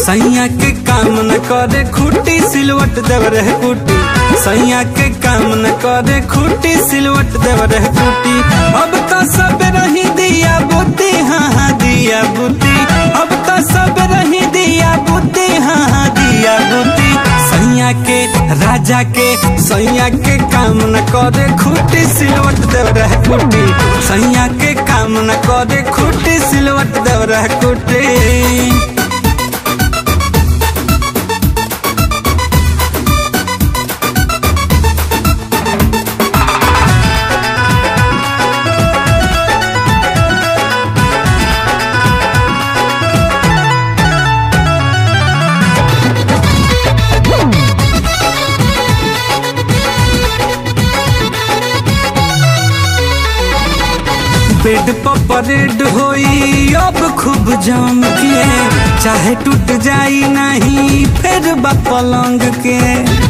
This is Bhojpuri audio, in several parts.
सैया के काम न करे खूटी सिलवट देव रहे कुटी सैया के काम न करे खूटी सिलवट देव रहे कुटी अब तो सब रही दिया बुद्धि हाँ हाँ दिया बुद्धि अब तो सब रही दिया बुद्धि हाँ हाँ दिया बुद्धि सैया के राजा के सैया के काम न करे खूटी सिलवट देव रहे कुटी सैया के काम न करे खूटी सिलवट देव रहे कुटी बेड पर परेड होई अब खूब जम के चाहे टूट जाई नहीं फिर बा पलंग के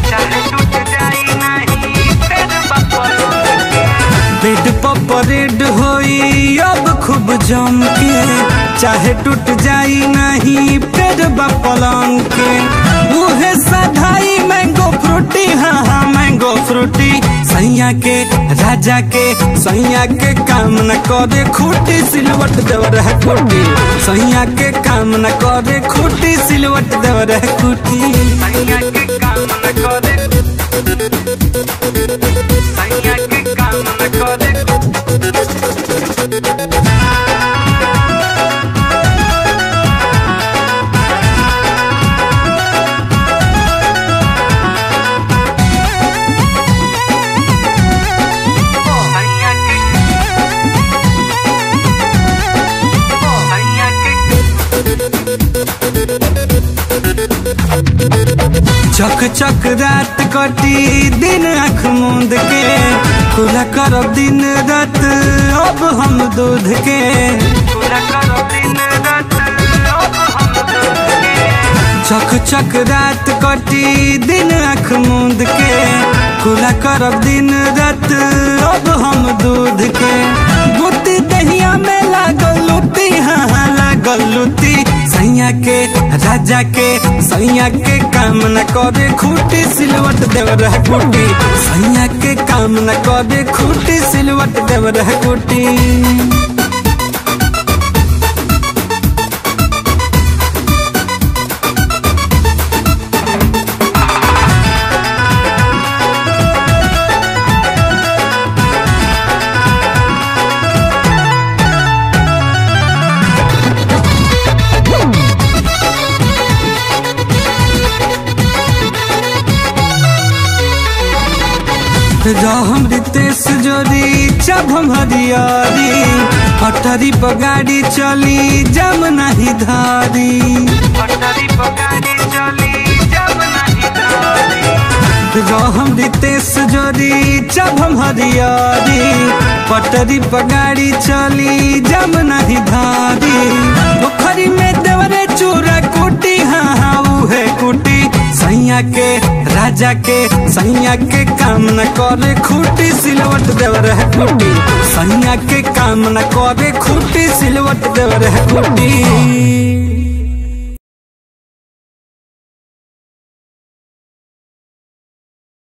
बेड पर परेड होई अब खूब जम के चाहे टूट जाई नहीं फिर बा पलंग के मुहे सधाई मैंगो फ्रूटी हाँ हाँ मैंगो फ्रूटी सैया के राजा के सैया के काम न करे खूटी सिलवट देव रहे खूटी सैया के काम न करे खूटी सिलवट देव रहे खूटी सैया के काम न करे सैया के काम न करे चक चक रात कटी दिन आँख मूंद के खुला करब दिन रात अब हम दूध के खुला करब दिन रात अब हम दूध के चक चक रात कटी दिन आँख मूंद के खुला करब दिन रात अब हम दूध के बुद्धि दहिया में लागल लुटी हाँ हाँ लागल लुटी सैया के राजा के सैया के काम न करे खूटी सिलवट देव रह कुटी सैया के काम न करे खूटी सिलवट देव रह कुटी हम रितेश जोरी जब हम हरियारी पटरी पर गाड़ी चली जब नहीं धारी पटरी पर गाड़ी चली जब नहीं धारी हम रितेश जोरी जब हम हरियारी पटरी पर गाड़ी चली जब नहीं धारी पोखरी में देवरे चूरा कुटी हाँ हाँ है कुटी सैया के राजा के सैया के काम न करे खूटी सिलवट देव रहे खूटी सैया के काम न करे खूटी सिलवट देव रहे खूटी